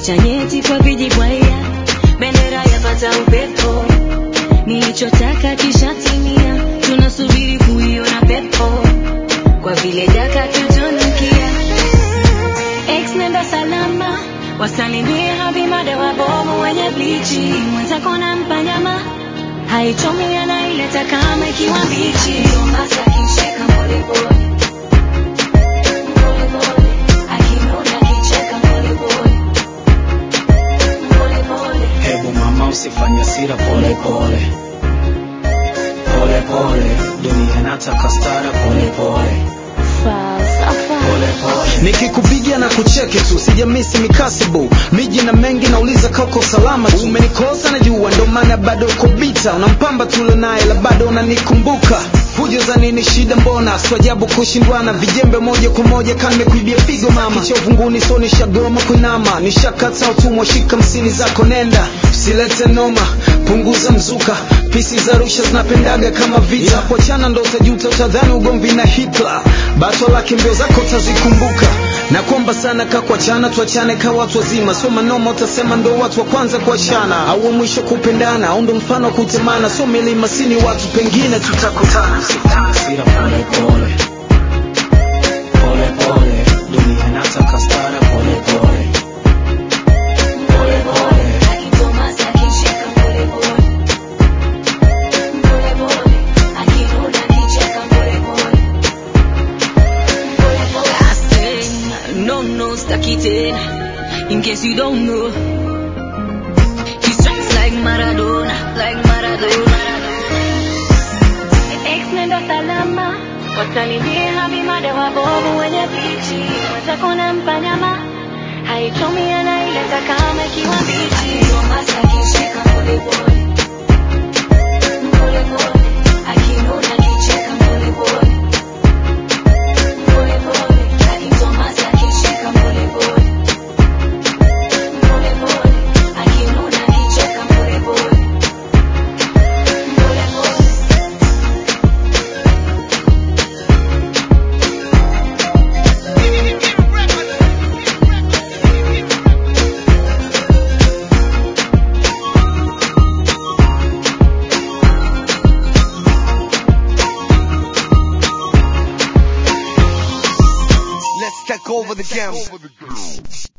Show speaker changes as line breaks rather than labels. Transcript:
cha nyeti kwa vijibwaya, bendera yapata upepo, nilichotaka kishatimia, tunasubiri kuiona pepo, kwa vile jaka tutunukia. Ex nenda salama, wasalimie habimada wabovu wenye blichi, mwenzako nampa nyama haichomi anaileta kama ikiwa mbichi. Tomasa akicheka polepole polepole, akinona akicheka polepole polepole.
Hebu mama usifanye hasira pole pole pole pole, dunia inataka stara pole pole
Falsafa.
pole pole.
nikikupigia na kucheki tu sijamisi mikasibu miji na mengi nauliza kauko salama tu umenikosa najua ndo maana bado uko bita unampamba tule naye la bado unanikumbuka fujo za nini shida mbona swajabu kushindwana vijembe moja kwa moja kama kuibia pigo mama kicha uvunguni so nishagoma kuinama nishakata utumwa shika msini zako nenda usilete noma punguza mzuka pisi za rusha zinapendaga kama vita kuachana ndo utajuta utadhani ugomvi na hitler bato lake mbio zako utazikumbuka na kuomba sana ka kuachana tuachane ka watu wazima so manoma utasema ndo watu wa kwanza kuachana au wa mwisho kupendana au ndo mfano wa kutemana so milima sini watu pengine tutakutana
Hasira pole pole pole pole, dunia inataka stara pole pole pole pole.
Akitomasa akicheka polepole polepole, akinuna akicheka polepole polepole. I say, no, no, staki tena. In case you don't know, he strikes like Maradona, like Maradona. Ex nenda salama, wasalimie habimada wabovu wenye bichi, mwenzako nampa nyama haichomi anaileta kama ikiwa mbichi. Tomasa akicheka polepole polepole, akinuna akicheka polepole polepole, akitomasa akicheka polepole polepole, akinuna akicheka polepole polepole.
Let's take over the game.